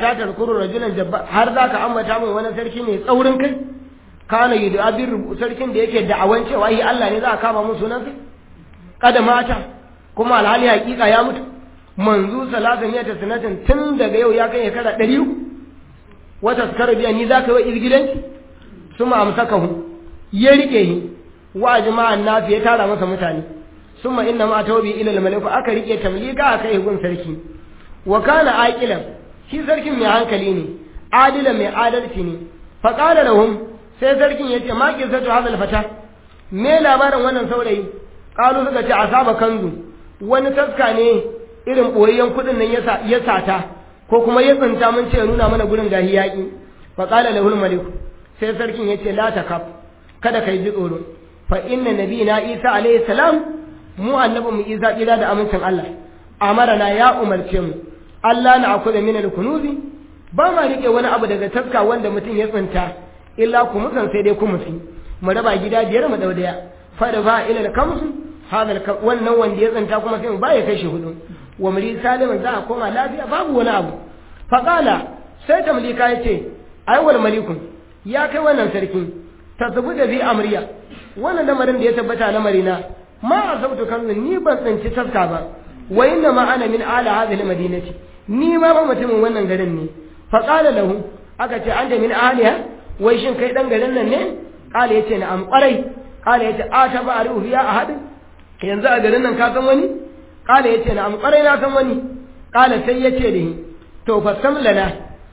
ta tarkuru rajulan jabba har za ka ambata min wani sarki mai tsaurin kai kana yi da abin sarkin da yake da'awan cewa yi Allah ne za a kama mun sunan sai kada mata kuma alhali hakika ya mutu manzu salasa ne ta sanatin tun daga yau ya kai shekara ɗari uku wata skara biya ni za ka yi izgilanci su ma amsaka hu ya rike shi wa jama'an nafi ya tara masa mutane summa inna ma tawbi ila al-malik aka rike tamlika aka yi gun sarki wa kana aqilan shi sarkin mai hankali ne adila mai adalci ne fa qala lahum sai sarkin yace ma qisatu hadha al-fata me labarin wannan saurayi qalu suka ce asaba kanzu wani taska ne irin boyayyen kudin nan yasa ya sata ko kuma ya tsinta mun ce nuna mana gurin gahi yaki fa qala lahu al-malik sai sarkin yace la takaf kada kai ji tsoro fa inna nabiyina isa alayhi salam mu annabin mu isa kira da amincin Allah amarana ya umarce mu Allah na akula min al-kunuzi ba ma rike wani abu daga taska wanda mutum ya tsinta illa ku musan sai dai ku musi mu raba gida biyar mu dau daya fa da ba ila al-kamsu hadal wannan wanda ya tsinta kuma sai mu ba ya kai shi hudu wa muri salimin za a koma lafiya babu wani abu fa qala sai tamlika yace ai wal malikun ya kai wannan sarki tasbu da bi amriya wannan lamarin da ya tabbata lamarina ma asabtu kanzun ni ban tsinci taska ba wa inna ma ana min ala hadhihi almadinati ni ma ba mutumin wannan garin ne fa qala lahu aka ce anta min aliha wai shin kai dan garin nan ne qala yace na am qarai qala yace a ta ba ruhu ya ahad yanzu a garin nan ka san wani qala yace na am qarai na san wani qala sai yace da ni to fa sam lana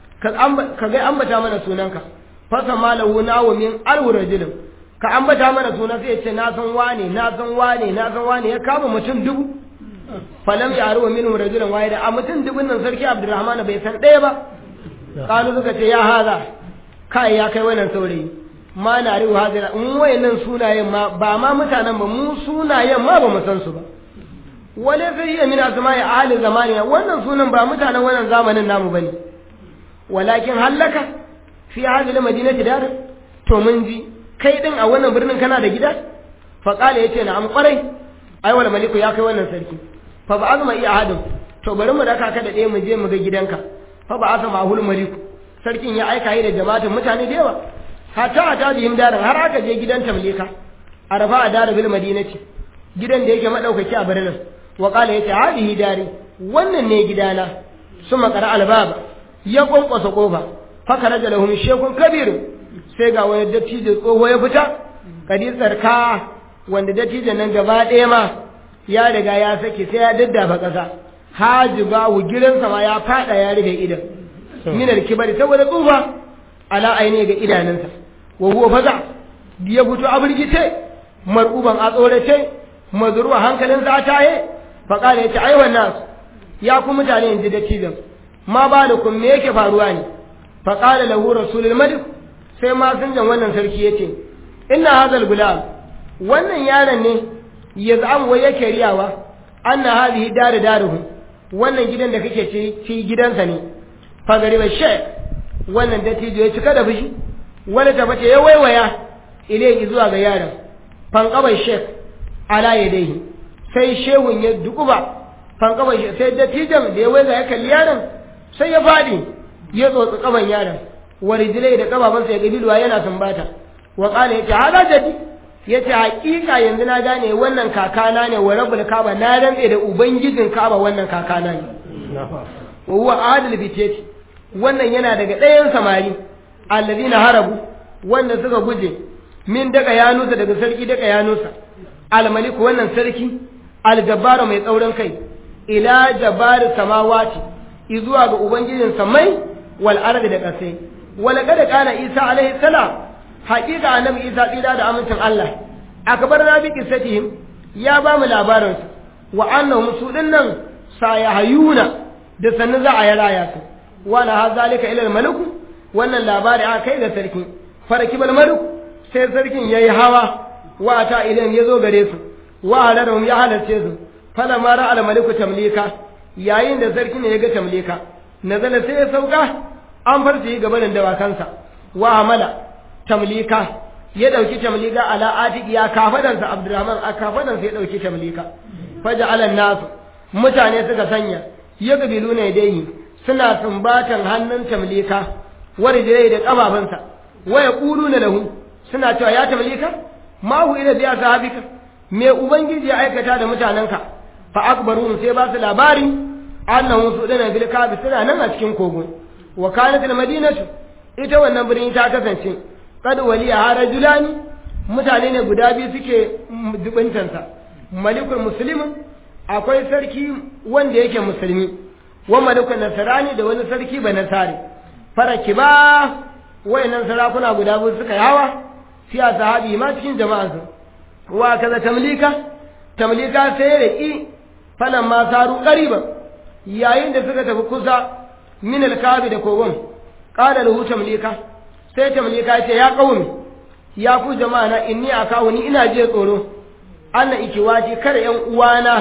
ka ga ambata mana sunanka fa sama lahu nawu min alwu rajulin ka ambata mana suna sai ya ce na san wane na san wane na san wane ya kama mutum dubu falam ya aruwa minhum rajulan wahida a mutum dubun nan sarki abdurrahman bai san ɗaya ba kalu suka ce ya haza kai ya kai wannan saurayi ma na riwa hadira in wayannan sunayen ma ba ma mutanen ba mu sunayen ma ba mu san su ba wale sai iya min asma'i ahli zamani wannan sunan ba mutanen wannan zamanin namu bane walakin hallaka fi hadhihi almadinati dar to mun ji kai din a wannan birnin kana da gida fa qala yace na am kwarai ai wal maliku ya kai wannan sarki fa ba azma iya hadin to bari mu daka ka da ɗaya mu je mu ga gidanka fa ba azma ahul maliku sarkin ya aika yi da jama'atin mutane da yawa hatta ata bihim darin har aka je gidan tamlika arafa a dara bil madinati gidan da yake madaukaki a birnin wa qala yace hadihi dari wannan ne gidana suma qara albaba ya kwankwasa kofa fa karaja lahum shekun kabiru sai ga wani dattijo tsoho ya fita kadi tsarka wanda dattijon nan gaba ɗaya ma ya riga ya sake sai ya daddafa ƙasa haji bawu gidansa ma ya fada ya rufe idan minar kibari saboda tsufa ala aine ga idanunsa wa huwa faza ya fito a birgice mar'uban a tsorace mazruwa hankalin sa taye fa kala yace ai wannan ya ku mutane inji dattijon ma balukum me yake faruwa ne fa qala lahu rasulul malik sai ma jan wannan sarki yace inna hadal gulam wannan yaron ne ya zamu wai yake riyawa anna hadhihi daru daruhu wannan gidan da kake ci ci gidansa ne fa gari ba she wannan dattijo ya cika da fushi wani tabbata ya waiwaya ilai zuwa ga yaron fanqabai shek ala yadayhi sai shehun ya dukuba fanqabai shek sai dattijon da ya waiga ya kalli yaron sai ya fadi ya tsotsi kaban yaron warijilai da kababansa ya gabilwa yana sumbata wa qala yace hada jadi yace hakika yanzu na gane wannan kakana ne wa rabbul kaaba na rantse da ubangijin kaaba wannan kakana ne wa huwa adil bitati wannan yana daga ɗayan samari alladhina harabu wanda suka guje min daga yanusa daga sarki daga yanusa almalik wannan sarki aljabbaru mai tsaurin kai ila jabbar samawati izuwa ga ubangijin samai wal ardi da kasai wala kada kana isa alaihi salam haƙiƙa annabi isa tsira da amincin Allah akbar na bi qissatihim ya ba mu labarin su wa annahum su dinnan sayahayuna da sannu za a yi raya su wala hazalika ila al wannan labari aka kai ga sarki farakibal malik sai sarkin yayi hawa wa ta ilan yazo gare su wa halarhum ya halarce su fala ma ra al maliku tamlika yayin da sarkin ya ga tamlika nazala sai ya sauka an farce yi gabanin dawakansa wa amala tamlika ya dauki tamlika ala atiki ya kafadansa abdurrahman a kafadansa ya dauki tamlika faja ala nasu mutane suka sanya ya gabilu ne dai suna sumbatan hannun tamlika warjire da kafafunsa waya na lahu suna cewa ya tamlika ma hu ila biya sahabika me ubangiji ya aikata da mutanenka fa akbaruhum sai ba su labari annahu su dana bil kabi suna nan a cikin kogo wa kanat al madinatu ita wannan birni ta kasance kad waliya harajulani mutane ne guda biyu suke dubintansa malikul muslimin akwai sarki wanda yake musulmi wa malikul nasarani da wani sarki ba nasari faraki ba wayannan sarakuna guda biyu suka yawa fiya sahabi ma cikin jama'arsa wa kaza tamlika tamlika sai da ki falan ma saru qariba yayin da suka tafi kusa min alkabi da kogon qala lahu tamlika sai tamlika ya ce ya qaumi ya ku jama'a na inni akawu ni ina je tsoro anna ikiwati kar yan uwana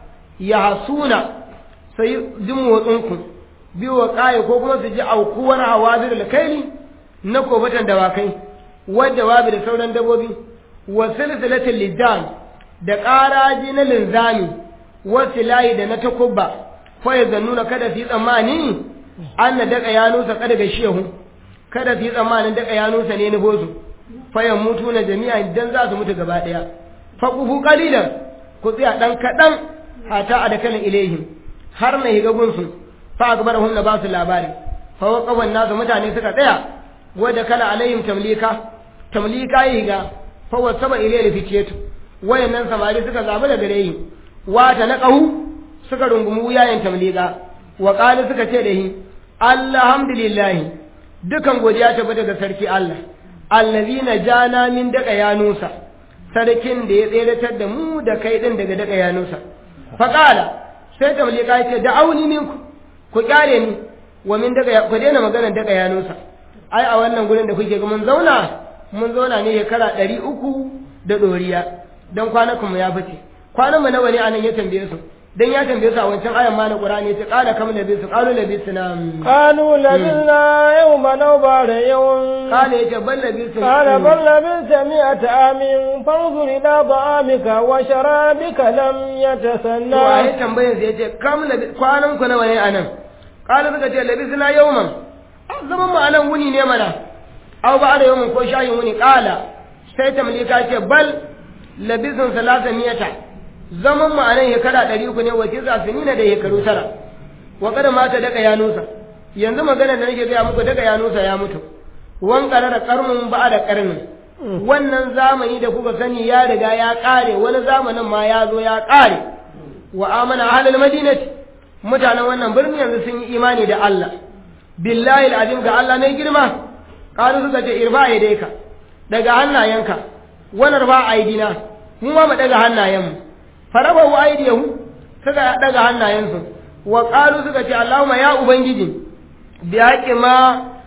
ya hasuna sai jin motsinku biyu wa kaye ko kuma su ji aukuwar hawazir da kaili na kofatan dawakai wadda wabi da sauran dabobi wa silsilatul lidan da ƙaraji na linzami wa silayi da na takubba fa ya nuna kada su yi tsammani an na daga yanusa kada ga shehu kada su yi tsammanin daga yanusa ne na bozu fa ya mutu na jami'a idan za su mutu gaba ɗaya fa kufu qalilan ku tsaya dan kaɗan hata a da kalan ilaihim har na higa gunsu fa akbarahum na ba su labari fa waqawan nasu mutane suka tsaya wadda kala alaihim tamlika tamlika yi ga fa wasaba ilayhi fitiyatu wayannan samari suka zabi da gare yi wata na qahu suka rungumi wuyayen tamlika wa qala suka ce da hi alhamdulillah dukan godiya ta daga sarki Allah allazina jana min daga yanusa sarkin da ya tseratar da mu da kai din daga daga yanusa fa qala sai tamlika ya ce da'auni minku ku kyale ni wa min daga ku daina magana daga yanusa ai a wannan gurin da kuke ga mun zauna mun zauna ne shekara ɗari uku da ɗoriya don kwanakan mu ya fice kwanan mu nawa ne anan ya tambaye su dan ya tambaye su a wancan ayan ma na Qur'ani ya ce qala kam labisu qalu labisna qalu labisna yawma aw ba'da yawm qala ya ce bal labisu qala bal labisa mi'ata amin fanzur ila da'amika wa sharabika lam yatasanna to ai tambayen sai ya ce kam labi kwanan ku nawa ne anan qala suka ce labisna yawman zaman mu anan wuni ne mana aw ba da yawmin ko shayin wuni qala sai tamlika ce bal labisun salasa miyata zaman mu anan shekara ɗari uku ne wa tisa sinina da shekaru tara wa kada mata daga ya nusa yanzu magana da nake gaya muku daga ya nusa ya mutu wan karara karmun ba da karnin wannan zamani da kuka sani ya riga ya kare wani zamanin ma ya zo ya kare wa amana ahlul madinati mutanen wannan birni yanzu sun yi imani da Allah billahi al'azim ga Allah mai girma qalu suka ce irfa yadayka daga hannayenka wannan ba aidina mu ma mu daga hannayenmu faraba wa aidiyahu suka daga hannayensu wa qalu suka ce Allahumma ya ubangiji bi haqqi ma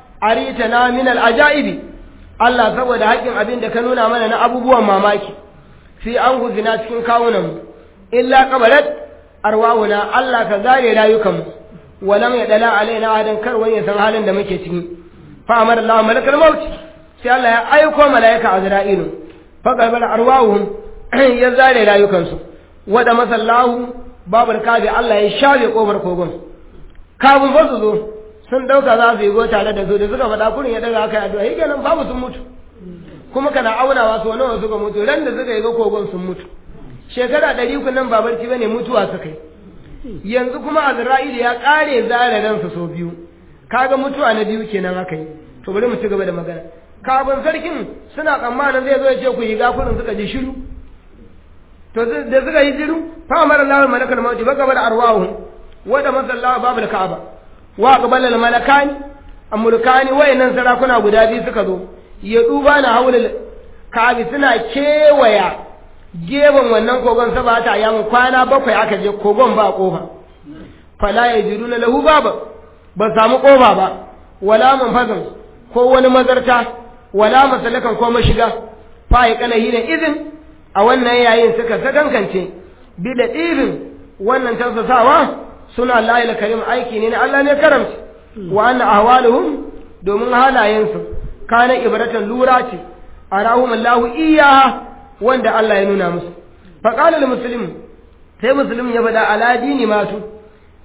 aritana min al'ajaibi Allah saboda haƙin abin da ka nuna mana na abubuwan mamaki fi an guzina cikin kawunanmu illa qabalat arwahuna Allah ka zare rayukanmu ولم يدل علينا عادا كر وين يسن halin da muke ciki fa amara Allah malakal maut sai Allah ya aiko malaika Azra'ilu fa qabal arwahum ya zare rayukansu wada masallahu babul kabi Allah ya shafe kofar kogon kafin ba su zo sun dauka za su yi go tare da su da suka faɗa kurin ya daga haka addu'a yake nan babu sun mutu kuma kana aunawa so nawa suka mutu ran da suka yi ga kogon sun mutu shekara ɗari uku nan babarci bane mutuwa suka yi yanzu kuma Azra'il ya kare zare ransa sau biyu kaga mutuwa na biyu kenan aka yi to bari mu ci gaba da magana kafin sarkin suna tsammanin zai zo ya ce ku yi gafurin suka ji shiru to da suka yi shiru fa amara Allah malakal mauti baka bar arwahu wa da masallahu babul ka'aba wa qabala al malakani amurkani wayannan sarakuna guda biyu suka zo ya duba na haulul ka'abi suna kewaya gefen wannan kogon saba ta yamun kwana bakwai aka je kogon ba kofa fala ya jiru na lahu baba ba samu kofa ba wala manfazin ko wani mazarta wala masalakan ko mashiga fa ya kana hina izin a wannan yayin suka sakankance bi da irin wannan tausasawa suna Allah karim aiki ne na Allah ne karamci wa anna ahwaluhum domin halayensu kana ibratan lura ce arahum Allah iyaha wanda Allah ya nuna musu faƙalar musulmi sai musulmi ya faɗa ala dini masu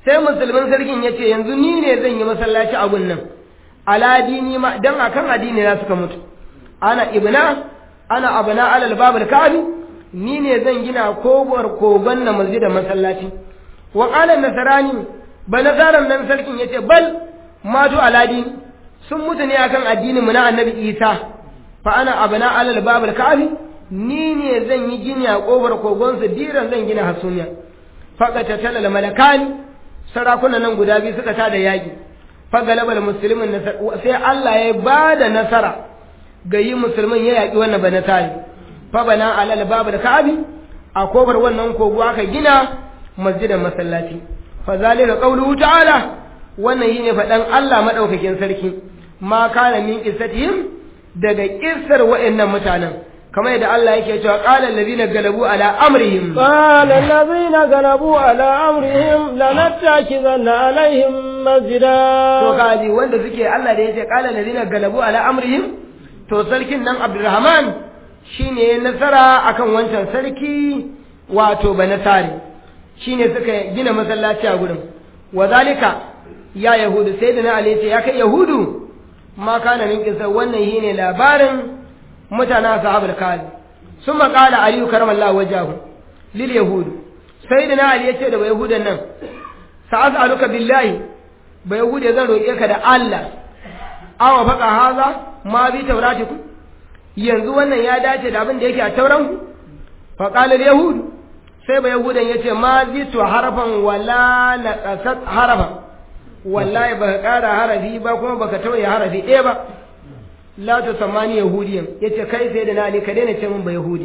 sai musulmin sarkin ya ce yanzu ni ne zan yi masallaci a gun nan aladini ma dan akan addini na suka mutu ana ibna ana abna alal babul kabi ni ne zan gina kobar kogon na masjidin masallaci wa qala nasarani ba nasaran nan sarkin yace bal matu aladini sun mutu ne akan addinin mu na annabi isa fa ana abna alal babul kabi ni ne zan yi gini a kobar kogon su diran zan gina hasumiya faqata talal malakani sarakunan nan guda biyu suka tada yaki fagalabal musulmin sai Allah ya ba da nasara ga yi musulmin ya yaƙi wannan bana tari fa bana alal babu da ka'abi a kobar wannan kogo aka gina masjidan masallaci fa zalika qawluhu ta'ala wannan yine faɗan Allah madaukakin sarki ma kana min qissatihim daga kissar wa'annan mutanen kamar yadda Allah yake cewa qala allazina galabu ala amrihim qala allazina galabu ala amrihim lanattakizanna alaihim masjida to kaji wanda suke Allah da yace qala allazina galabu ala amrihim to sarkin nan Abdurrahman shine nasara akan wancan sarki wato banasari shine suka gina masallaci a gurin wazalika ya yahudu sayyidina ali yace ya kai yahudu ma kana min kisa wannan shine labarin mutane ashabul kali sun maƙala aliyu karamallahu wajahu lil yahud sai da na ali ya ce da yahudan nan sa'as'aluka billahi ba yahude zan roƙe ka da Allah awa faqa haza ma bi tauratikum yanzu wannan ya dace da abin da yake a tauran ku fa qala al yahud sai ba yahudan yace ma zitu harfan wala naqasat harfan wallahi baka ƙara harafi ba kuma baka tauye harafi ɗaya ba la ta samani yahudiyan yace kai sai da nali ka daina ce min ba yahudi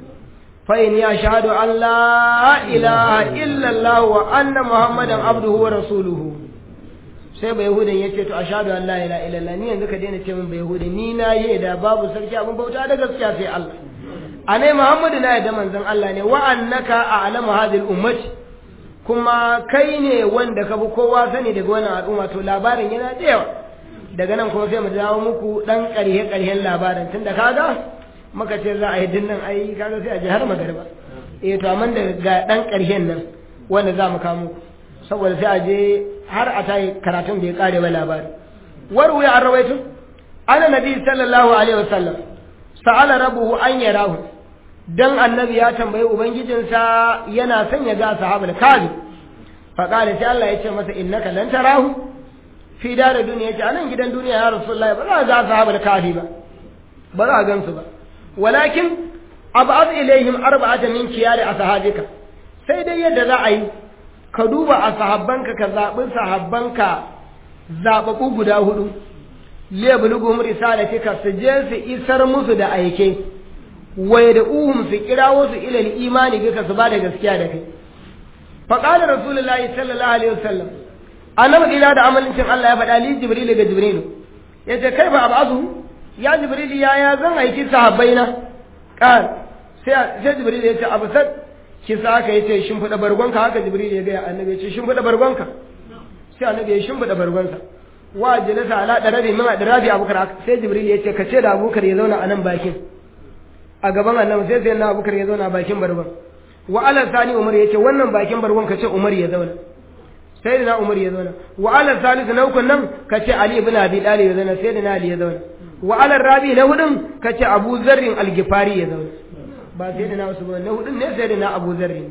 fa in ya shahadu an la ilaha illa allah wa anna muhammadan abduhu wa rasuluhu sai ba yahudan yace to ashhadu an la ilaha illa allah ni yanzu ka daina ce min ba yahudi ni na yi da babu sarki abin bauta da gaskiya sai allah anai muhammadu na yadda manzon allah ne wa annaka a'lamu hadhihi ummati kuma kai ne wanda ka bi kowa sani daga wannan al'umma to labarin yana da yawa daga nan kuma sai mu dawo muku dan ƙarhe ƙarhen labarin tunda kaga muka ce za a yi dinnan ai kaga sai a ji har magariba eh to amma da ga dan ƙarhen nan wanda za mu kawo muku saboda sai a je har a tayi karatun bai kare ba labari waru ya arwaitu ana nabi sallallahu alaihi wasallam sa'ala rabbuhu an yarahu dan annabi ya tambayi ubangijinsa yana son ya ga sahabul kazi fa qala sai Allah ya ce masa innaka lan tarahu fi da duniya ce anan gidan duniya ya rasulullahi ba za a ga sahabul kafi ba ba za a gansu ba walakin ab'ad ilaihim arba'atan min kiyari ashabika sai dai yadda za a yi ka duba a sahabbanka ka zaɓi sahabbanka zaɓaɓɓu guda hudu lebuluguhum risalatika su je su isar musu da aike wai da uhum su kirawo su ilal imani bika su ba da gaskiya da kai faqala rasulullahi sallallahu alaihi wasallam annabi ila da amalincin Allah ya faɗa li jibril ga jibril yace kai ba abazu ya jibril ya ya zan aiki sahabbaina qal sai sai jibril yace absad kisa aka yace shin fada bargonka haka jibril ya ga annabi yace shin fada bargonka sai annabi ya shin fada bargonsa wa jalasa ala darabi min darabi abukar sai jibril yace ka ce da abukar ya zauna a nan bakin a gaban annabi sai sai na abukar ya zauna a bakin bargon wa ala sani umar yace wannan bakin bargon ka ce umar ya zauna sai na umar ya zauna wa ala salisu na ukun nan ka ce ali ibn abi talib ya zauna sai na ali ya zauna wa ala rabi na hudun ka ce abu zarrin algifari ya zauna ba sai na wasu ba na hudun ne sai na abu zarrin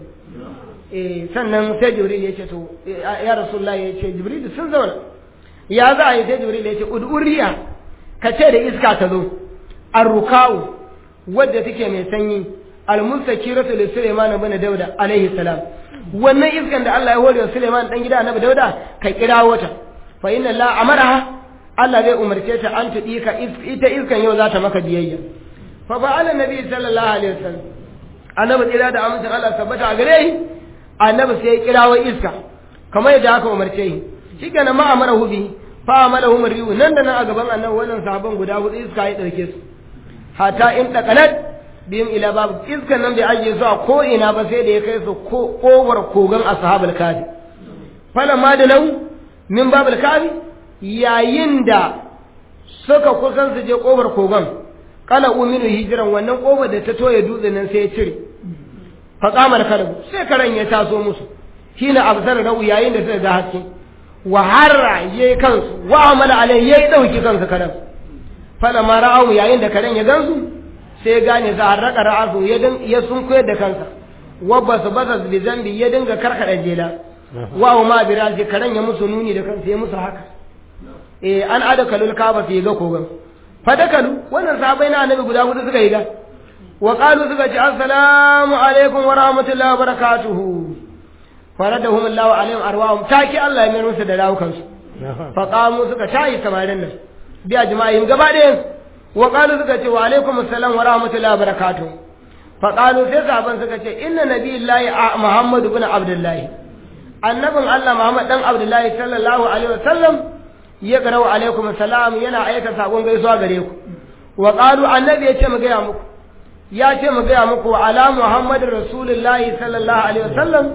eh sannan sai jibril ya ce to ya rasulullahi ya ce jibril sun zauna ya za a yi sai jibril ya ce uduriya ka ce da iska ta zo arrukau wadda take mai sanyi almustakiratu li sulaiman ibn dauda alaihi salam wannan iskan da Allah ya hore wa Suleiman dan gida Annabi Dauda ka kira wata fa inna Allah amaraha Allah zai umarce ta an tudi ka ita iskan yau za ta maka biyayya fa fa'ala nabi sallallahu alaihi wasallam Annabi kira da amincin Allah tabbata a gare shi Annabi sai ya kira wa iska kamar yadda aka umarce shi shikenan ma amarahu bi fa amalahu mariyu nan da nan a gaban Annabi wannan sahabban guda hudu iska ya dauke su hatta in taqalat biyun ila babu iskan nan bai ajiye su a ko ina ba sai da ya kai su kowar kogan ashabul kafi fala ma da nau min babul kafi yayin da suka kusan su je kofar kogan kala uminu hijiran wannan kofar da ta toye dutsen nan sai ya cire fa qamal kalbu sai karan ya taso musu hina absar rau yayin da suka ga haske wa harra yayi kansu wa amala alai yayi dauki kansu kadan fala ma ra'ahu yayin da karen ya gansu sai gane za a raka ra'asu ya din ya sunkuyar da kansa wa basu basa bi zambi ya dinga karkada jela wa ma bi razi karen ya musu nuni da kansa ya musu haka eh an adakalul kaba fi ga kogan fadakalu wannan sahabbai na annabi guda hudu suka yi ga wa qalu suka ce assalamu alaikum wa rahmatullahi wa barakatuhu faradahum Allahu alaihim arwahum taki Allah ya mayar musu da rawukansu fa qamu suka tayi samarin nan bi ajma'in gaba ɗayan wa qalu suka ce wa alaikum assalam wa rahmatullahi wa barakatuh fa qalu sai sahaban suka ce inna nabiyillahi muhammad ibn abdullahi annabin Allah muhammad dan abdullahi sallallahu alaihi wa sallam ya garau alaikum assalam yana aika sakon gaisuwa gare ku wa qalu annabi ya ce mu ga muku ya ce mu ga muku ala muhammadin rasulullahi sallallahu alaihi wa sallam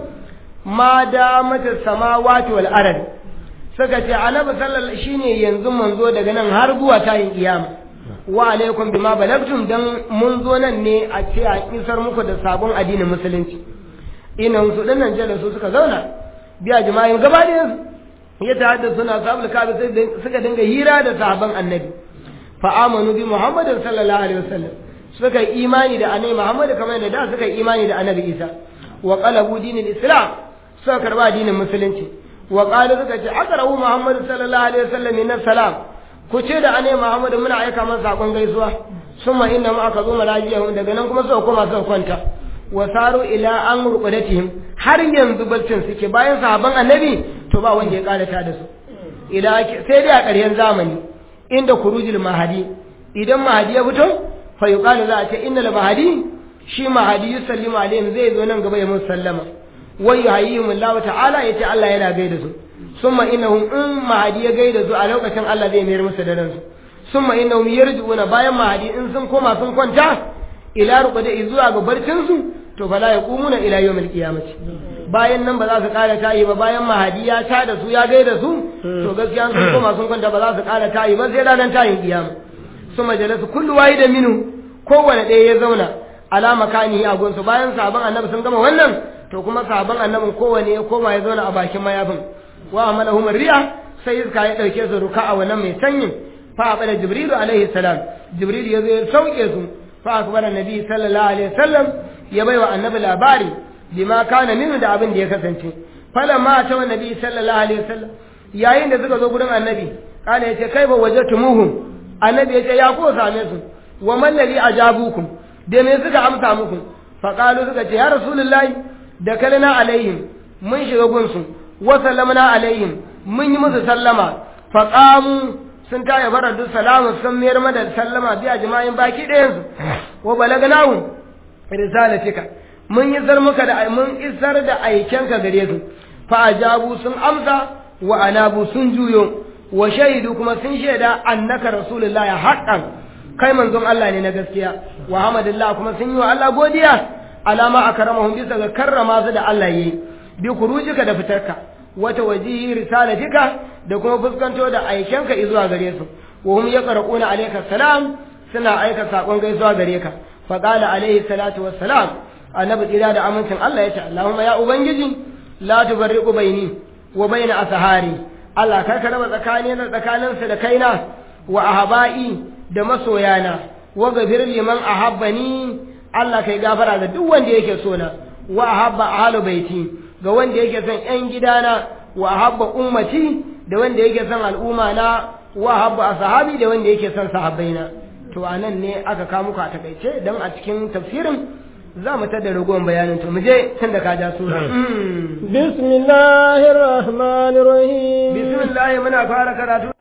ma damata samawati wal ard suka ce annabi sallallahu shine yanzu manzo daga nan har zuwa tayin kiyama wa alaikum bima balagtum dan mun zo nan ne a ce a isar muku da sabon addinin musulunci ina su dinnan jalla su suka zauna biya jima'in gaba da ya tahadda suna sabul kabi suka dinga hira da sahabban annabi fa amanu bi muhammadin sallallahu alaihi wasallam suka yi imani da annabi muhammad kamar da da suka yi imani da annabi isa wa qalabu dinil islam suka karba addinin musulunci wa qalu suka ce aqra'u muhammad sallallahu alaihi wasallam min salam ku ce da ane muhammad muna aika masa sakon gaisuwa summa inna ma aka zo malajiyahum daga nan kuma suka koma suka kwanta wa saru ila an ruqadatihim har yanzu baccin suke bayan sahabban annabi to ba wanda ya karata da su idan sai dai a ƙarshen zamani inda kurujul mahadi idan mahadi ya fito fa yuqalu za a ce innal mahadi shi mahadi yusallimu alaihim zai zo nan gaba ya musu sallama wa yuhayyihim Allah ta'ala yace Allah yana gaida su summa innahum in mahadi ya gaida su a lokacin Allah zai mayar musu da ransu summa innahum yarji'una bayan mahadi in sun koma sun kwanta ila ruqada zuwa ga barcin su to fala yaqumuna ila yawmil qiyamati bayan nan ba za su ƙara tayi ba bayan mahadi ya ta da su ya gaida su to gaskiya sun koma sun kwanta ba za su ƙara tayi ba sai ranar tayin kiyama su majalisu kullu wahida minhu kowane ɗaya ya zauna ala makani a gunsu bayan sabon annabi sun gama wannan to kuma sabon annabin kowane ya koma ya zauna a bakin mayafin wa amalahum riya sai iska ya dauke su ruka'a wannan mai sanyin fa abada jibrilu alaihi salam jibril ya zo ya sauke su fa akbara nabi sallallahu alaihi wasallam ya baiwa annabi labari bima kana min da abin da ya kasance falamma ta wa nabi sallallahu alaihi wasallam yayin da suka zo gurin annabi kana yace kai ba wajatumuhum annabi yace ya ko same su wa man ladhi ajabukum da me suka amsa muku fa qalu suka ce ya rasulullahi da kalana alaihim mun shiga gunsu wa sallamna alaihim mun yi musu sallama fa qamu sun taya barar duk salamu sun mayar mada sallama biya jima'in baki ɗayansu wa balagnahu risalatika mun isar muka da mun isar da aikenka gare su fa ajabu sun amsa wa anabu sun juyo wa shaidu kuma sun shaida annaka rasulullahi haqqan kai manzon Allah ne na gaskiya wa hamadillah kuma sun yi wa Allah godiya alama akramahum bisa ga karrama su da Allah yi bi kurujika da fitarka wata wajihi risalatika da kuma fuskanto da aikenka zuwa gare su wa hum yaqra'una alayka salam suna aika sakon gaisuwa gare ka fa qala alayhi salatu wassalam annabi tsira da amincin Allah yace Allahumma ya ubangiji la tubarriqu baini wa baina asahari Allah kar ka raba tsakanin da tsakaninsa da kaina wa ahba'i da masoyana wa gafir liman ahabbani Allah kai gafara ga duk wanda yake so na wa ahabba ahlu baiti ga wanda yake son ƴan gidana wa ahabba ummati da wanda yake son al'umma na wa ahabba ashabi da wanda yake son sahabbaina to anan ne aka kawo muku a takaice dan a cikin tafsirin za mu tada ragowar bayanin to mu je tun da ka ja sura bismillahir rahmanir rahim bismillah muna fara karatu